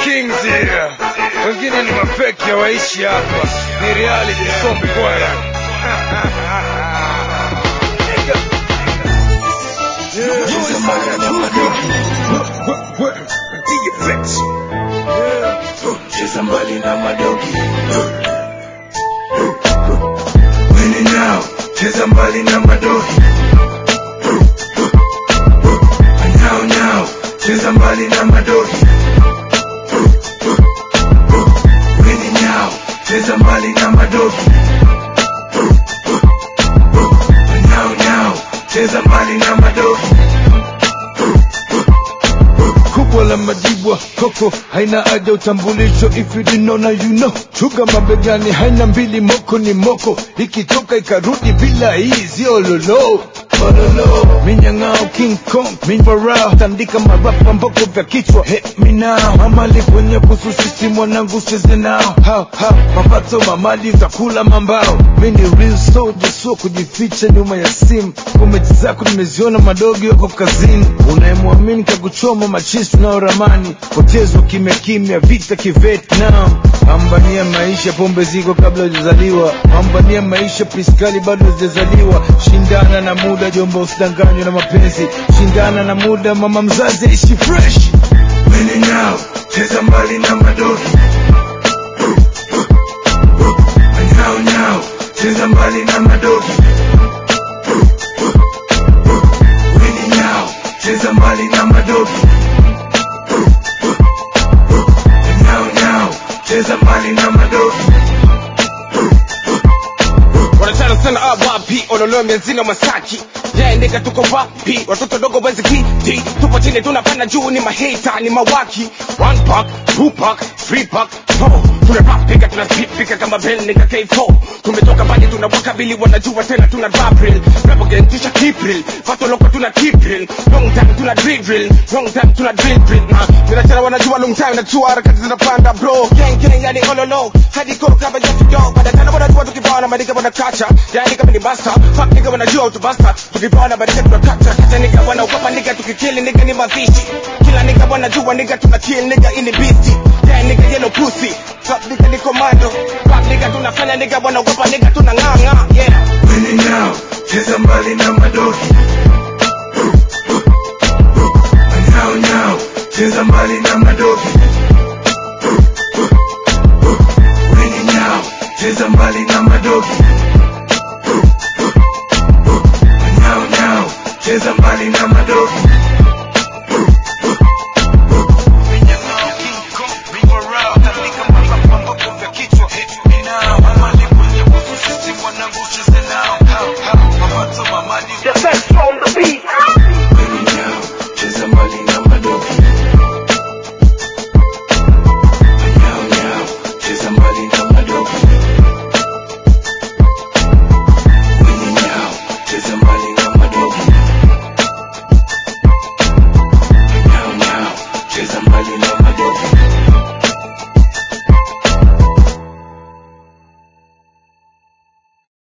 kings here. Wengine ni mafeki hawaishi hapa, ni reality sombe bwana. cheza mbali na madogi Wini nyao cheza mbali na madogi nyao nyao cheza mbali na madogi Wini nyao cheza mbali na madogi nyao nyao cheza mbali na madogi kubwa la majibwa koko haina haja utambulisho if you didn't know now you know chuga mabegani haina mbili moko ni moko ikitoka ikarudi bila hii sio lolo Ololo. minyang'ao king kong minfarao tandika marapa mboko vya kichwa he minao amali kwenye kususisi mwanangu cheze nao hao hao mapato mamali utakula mambao mini real soldier so kujificha nyuma ya simu kometi zako nimeziona madogo yako kazini unayemwamini kakuchoma machisi nao ramani potezwa kimya kimya vita kivietnam pambania maisha pombe ziko kabla hujazaliwa pambania maisha piskali bado hujazaliwa shindana na muda jomba usidanganywe na mapenzi shindana na muda mama mzazi aishi fresh Wini nyao cheza mbali na madogi nyao nyao cheza mbali na madogi Wini nyao cheza mbali na madogi nyao nyao cheza mbali na madogi wanachana sana awapi ololo mianzini masaki yaendeka tuko wapi watoto dogo wezi kiti tupo chini tunapanda juu ni mahita ni mawaki one pack two pack three pack four tunarapika tunazipika kama bel nika k4 tumetoka mbali tunawakabili wanajua tena tuna drapil rapogentisha kipril fato loko tuna kipril long time tuna drill long time tuna drill drill na ninachana wanajua long time najua harakati zinapanda bro gang gang yani ololo hadi ko kama just dog baada tena wanajua tukipana madika wanakacha yani kama ni basta fuck nigga wanajua utubasta tukipana madika tunakacha hata nigga wanaogopa nigga tukikili nigga ni mavishi kila nigga wanajua nigga tuna kill nigga ini beastie yeah nigga yellow pussy fuck nigga ni commando fuck nigga tunafanya nigga wanaogopa nigga tunang'ang'a yeah Wini nyao cheza mbali na madogi nyao nyao cheza mbali na madogi Wini nyao cheza mbali na madogi